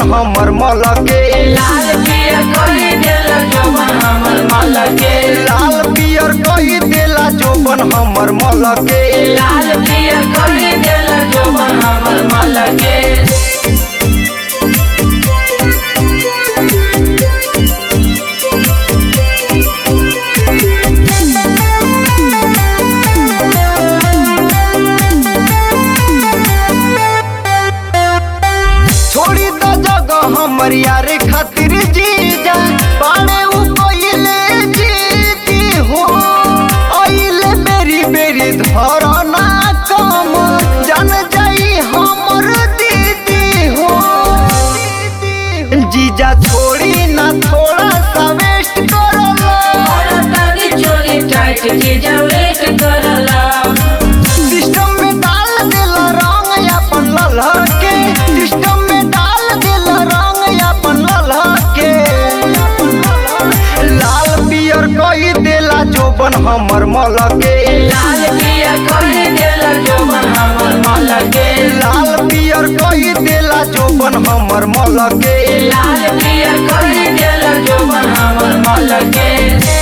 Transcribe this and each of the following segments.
हमर मल के लाल पियर कोई दिल जोबन हमर मल के लाल पियर कही देला जोबन हमर मल के लाल पियर कोई दिल जोबन हमर मल के छोड़ी द जगह हमर यारे खातिर जीजा बाड़े उ कोइले जीती हो आइले बेरी बेरी धरना कम जान जाई हमर दीदी हो जीजा छोड़ी ना थोड़ा सा वेस्ट करला और तनी चोली टाइट जीजा वेट करला सिस्टम में डाल दिल रंग अपन ललह के सिस्टम में डाल दिल रंग अपन ललह के लाल पियर कही देला जोबन हमर मल के लाल पियर कोई दिल जोबन हमर मल के लाल पियर कही देला जोबन हमर मल के लाल पियर कोई दिल जोबन हमर मल के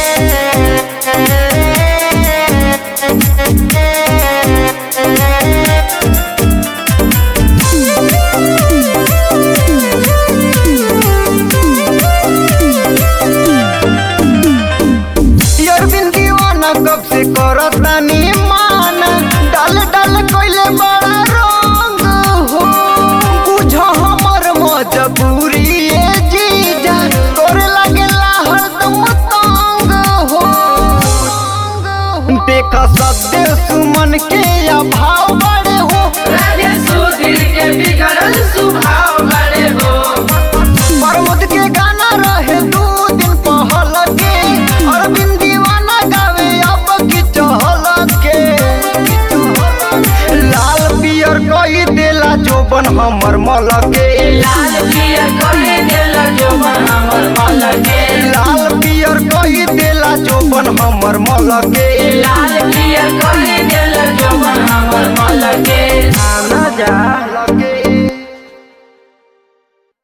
अरविंद दीवाना कब से करतानी मान डाल डाल कोइले बड़ा रंग हो बुझ हमर मजबूरी ए जीजा तोरे लागेला हरदम तंग हो देखा सत्य सुमन के अभाव बड़े हो राजे सुधीर के बिगड़ल स्वभाव बड़े हो प्रमोद के गाना रहे दू दिन पहल के अरविंद दीवाना गावे अब की चहल के लाल पियर कही देला जोबन हमर मल के